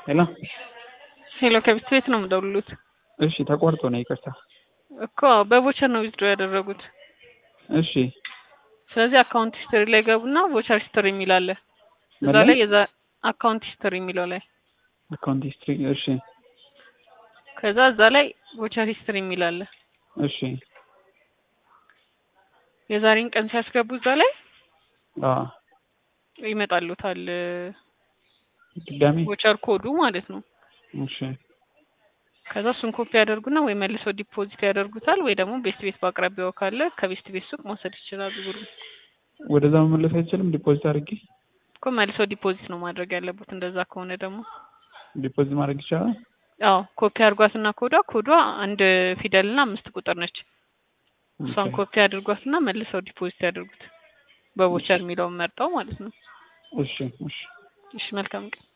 ሄሎ ሄሎ ከቤት ቤት ነው የምደውሉት እሺ ተቆርጦ ነው ይቅርታ እኮ በቮቸር ነው ዊዝድሮ ያደረጉት እሺ ስለዚህ አካውንት ሂስትሪ ላይ ገቡና ቮቸር ሂስትሪ የሚል አለ እዛ ምን ላይ? ላይ የዛ አካውንት ሂስትሪ የሚለው ላይ አካውንት ሂስትሪ እሺ ከዛ እዛ ላይ ቮቸር ሂስትሪ የሚል አለ እሺ የዛሬን ቀን ሲያስገቡ እዛ ላይ አ ይመጣሉታል ድጋሚ ቮቸር ኮዱ ማለት ነው እሺ ከዛ እሱን ኮፒ ያደርጉና ወይ መልሰው ዲፖዚት ያደርጉታል ወይ ደግሞ ቤስት ቤት በአቅራቢያው ካለ ከቤስት ቤት ሱቅ መውሰድ ይችላሉ ብሩ ወደዛ መመለስ አይችልም ዲፖዚት አድርጌ እኮ መልሰው ዲፖዚት ነው ማድረግ ያለበት እንደዛ ከሆነ ደግሞ ዲፖዚት ማድረግ ይቻላል አዎ ኮፒ አድርጓትና ኮዷ ኮዷ አንድ ፊደልና አምስት ቁጥር ነች እሷን ኦኬ። ኮፒ አድርጓትና መልሰው ዲፖዚት ያደርጉት በቮቸር የሚለውን መርጠው ማለት ነው እሺ እሺ እሺ መልካም ቀን